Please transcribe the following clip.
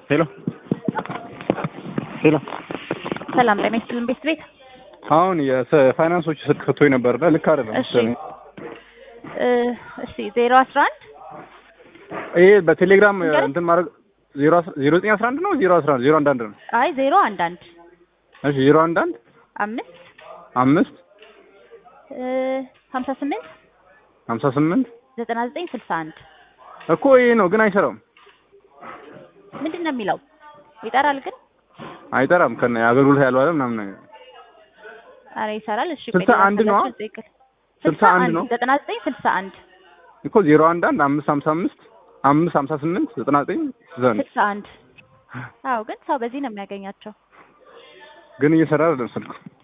ሄሎ ሄሎ ሰላም ጤና ይስጥልን ቤት ቤት አሁን የፋይናንሶች ስልክ ሰጥቶኝ ነበር እና ልክ አይደለም እሺ መሰለኝ። እ እሺ ዜሮ አስራ አንድ ይሄ በቴሌግራም ንገረኝ። እንትን ማድረግ ዜሮ አስራ ዜሮ ዘጠኝ አስራ አንድ ነው ዜሮ አስራ አንድ ዜሮ አንድ አንድ ነው። አይ ዜሮ አንድ አንድ እሺ ዜሮ አንድ አንድ አምስት አምስት እ ሀምሳ ስምንት ሀምሳ ስምንት ዘጠና ዘጠኝ ስልሳ አንድ እኮ ይሄ ነው ግን አይሰራም ምንድን ነው የሚለው ይጠራል ግን አይጠራም ከነ አገልግሎት ያልዋለ ምናምን ነገር አረ ይሰራል እሺ ስልሳ አንድ ነዋ? ስልሳ አንድ ነው? ዘጠና ዘጠኝ ስልሳ አንድ እኮ ዜሮ አንድ አንድ አምስት ሀምሳ አምስት አምስት ሀምሳ ስምንት ዘጠና ዘጠኝ ስልሳ አንድ ስልሳ አንድ አዎ ግን ሰው በዚህ ነው የሚያገኛቸው ግን እየሰራ አይደለም ስልኩ